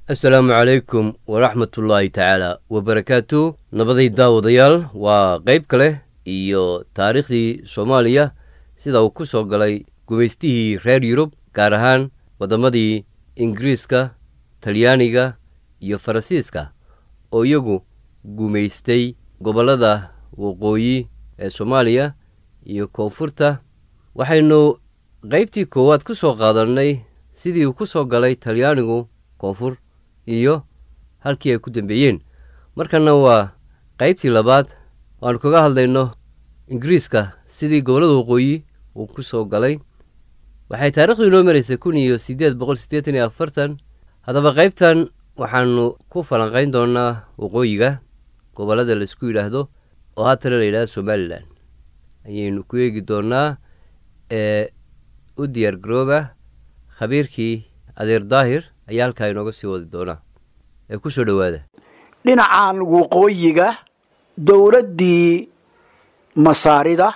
asalaamu calaykum waraxmatullaahi tacaala wabarakaatu nabaday daawadayaal waa qayb kale iyo taariikhdii soomaaliya sida uu ku soo galay gumaystihii reer yurub gaar ahaan waddamadii ingiriiska talyaaniga iyo faransiiska oo iyagu gumaystay gobollada waqooyi ee soomaaliya iyo koonfurta waxaynu qaybtii koowaad ku soo qaadannay sidii uu ku soo galay talyaanigu koonfur iyo halkii ay ku dambeeyeen markanna waa qaybtii labaad waanu kaga hadlayno ingiriiska sidii gobollada waqooyi uu ku soo galay waxay taarikhdu inoo maraysay kun iyo siddeed boqol siddeetan iyo afartan haddaba qaybtan waxaanu ku falanqayn doonaa waqooyiga gobollada laisku yidhaahdo oo haatana la yidhahdo somalilan ayaynu ku eegi doonaa ee u diyaar garooba khabiirkii adeer daahir ayaa halkaa inooga sii wadi doonaa ee ku soo dhowaada dhinacan waqooyiga dowladdii masaarida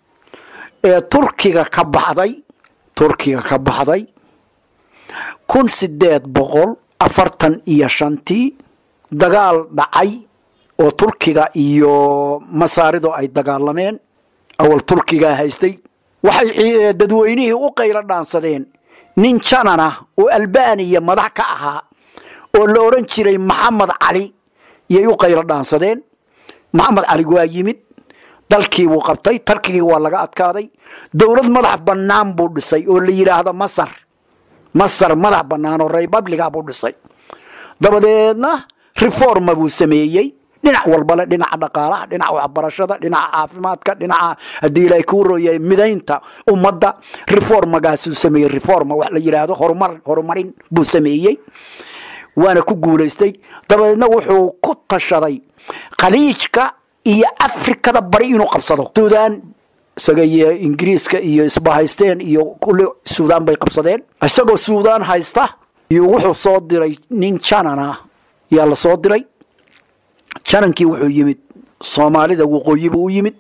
ee turkiga ka baxday turkiga ka baxday kun sideed boqol afartan iyo shantii dagaal dhacay oo turkiga iyo masaaridu ay dagaalameen awal turkigaa haystay waxay dadweynihii u qaylo dhaansadeen nin janana oo albaniya madax ka ahaa oo la odhan jiray maxamed cali yay u qaylo dhaansadeen maxamed cali waa yimid dalkii buu qabtay tarkigii waa laga adkaaday dowlad madax bannaan buu dhisay oo la yidhaahdo masar masar madax bannaan oo republica buu dhisay dabadeedna reforma buu sameeyey dhinac walbale dhinaca dhaqaalaha dhinaca waxbarashada dhinaca caafimaadka dhinaca haddii ilaahay kuu rooyay midaynta ummadda reformagaasuu sameeyey reforma wax la yidhaahdo horumar horumarin buu sameeyey waana ku guulaystay dabadeedna wuxuu ku tashaday khaliijka iyo afrikada bari inuu qabsado suudaan isaga iyo ingiriiska iyo isbahaysteen iyo kulli suudaan bay qabsadeen isagoo suudaan haysta iyo wuxuu soo diray nin janana yaa la soo diray janankii wuxuu yimid soomaalida waqooyi buu u yimid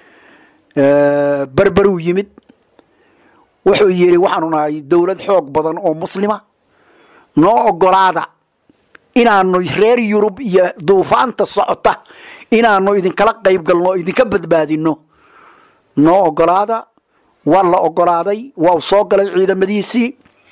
berberuu yimid wuxuu yidhi waxaanu nahay dowlad xoog badan oo muslima noo ogolaada inaanu reer yurub iyo duufaanta socota inaanu idinkala qayb galno o idinka badbaadino noo ogolaada waa la ogolaaday waa uu soo galay ciidamadiisii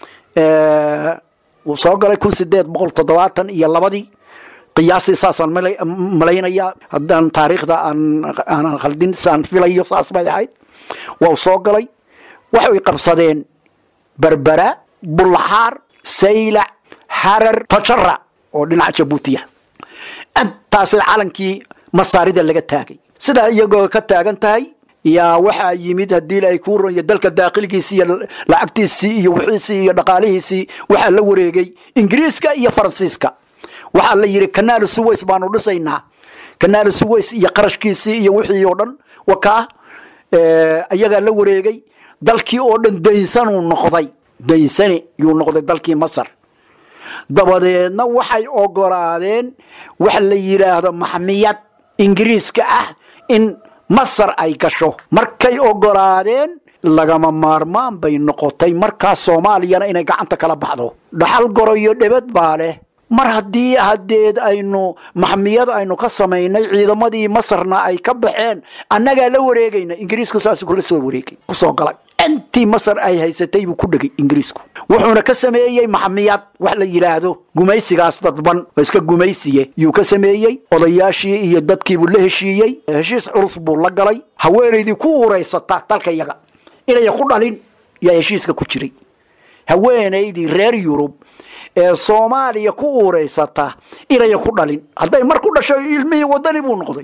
uu soo galay kun sideed boqol toddobaatan iyo labadii qiyaastii saasaan malaynaya haddaan taariikhda aanan khaldin saan filayo saas bay ahayd waa uu soo galay waxay qabsadeen berbera bulxaar saylac harar tajara oo dhinaca jabuutiya intaasay calankii masaarida laga taagay sidaa iyagoo ka taagan tahay yaa waxaa yimid haddii ay kuu ronya dalka daaqilkiisii iyo lacagtiisii iyo wixiisii iyo dhaqaalihiisii waxaa la wareegay ingiriiska iyo faransiiska waxaa la yidhi kanaal suways baanu dhisaynaa kanaal suways iyo qarashkiisii iyo wixii oo dhan wakaa ayagaa la wareegay dalkii oo dhan daynsanuu noqday daynsane yuu noqday dalkii masar dabadeedna waxay ogolaadeen wax la yidhaahdo maxmiyad ingiriiska ah in masar ay gasho markay ogolaadeen lagama maarmaan bay noqotay markaas soomaaliyana inay gacanta kala baxdo dhaxal goroyo dhebad baa leh mar haddii hadeed aynu maxmiyad aynu ka samaynay ciidamadii masarna ay ka baxeen annagaa la wareegayna ingiriisku saas kula soo wareegay kusoo galay intii masar ay haysatay buu ku dhegay ingiriisku wuxuuna ka sameeyey maxmiyad wax la yidhaahdo gumaysigaas dadban oo iska gumaysiye yuu ka sameeyey odayaashii iyo dadkiibuu la heshiiyey heshiis culus buu la galay haweenaydii ku uuraysata dalka yaga inaya ku dhalin yaa heshiiska ku jiray haweenaydii reer yurub ee soomaaliya ku uureysata inaya ku dhalin hadday mar ku dhasho ilmihii wadani buu noqday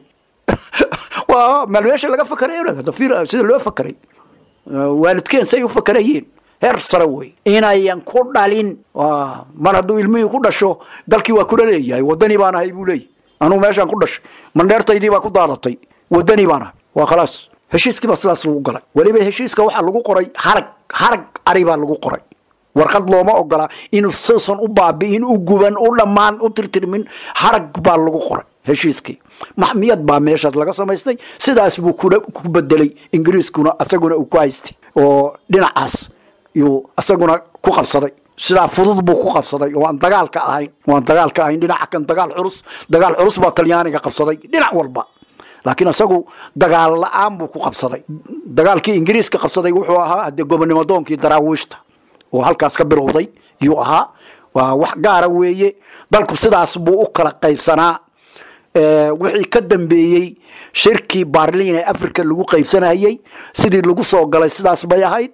waa meel meesha laga fakaray sida loo fakaray waalidkeen say u fakarayeen heer sare wey inayan ku dhalin mar hadduu ilmihii ku dhasho dalkii waa kula leeyahay wadani baan ahay buu leeyahy anugu meeshaan ku dhashay mandheertaydii baa ku daadatay wadani baan ahay waa khalaas heshiiskii baa sidaas lagu galay weliba heshiiska waxaa lagu qoray harag harag ari baa lagu qoray warqad looma ogola inuu suusan u baabi'in u guban u dhammaan u tirtirmin harag baa lagu qoray heshiiskii maxmiyad baa meeshaas laga samaystay sidaas buu ku bedelay ingiriiskuna asaguna uu ku haystay oo dhinacaas yuu isaguna ku qabsaday sidaa fudud buu ku qabsaday oo aan dagaalka ahayn waan dagaalka ahayn dhinaca kan dagaal culus dagaal culus baa talyaaniga qabsaday dhinac walba laakiin isagu dagaal la-aan buu ku qabsaday dagaalkii ingiriiska qabsaday wuxuu ahaa hadee gobonimo doonkii daraawiishta oo halkaas ka bilowday yuu ahaa waa wax gaara weeye dalku sidaas buu u kala qaybsanaa wixii ka dambeeyey shirkii barlin ee africa lagu qaybsanayey sidii lagu soo galay sidaas bay ahayd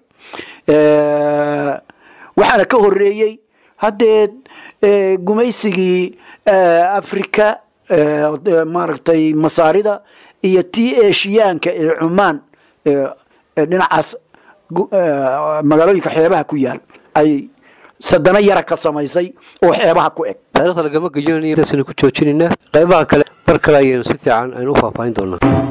waxaana ka horeeyey haddee gumaysigii africa maaragtay masaarida iyo tii eshiyaanka ee cumaan dhinacaas magaalooyinka xeebaha ku yaal ay sadano yara ka samaysay oo xeebaha ku eg taarikhda lagama geyonayo intaasaynu ku joojinaynaa qaybaha kale mar kale ayaynu si fiican aynu u faahfaahin doonaa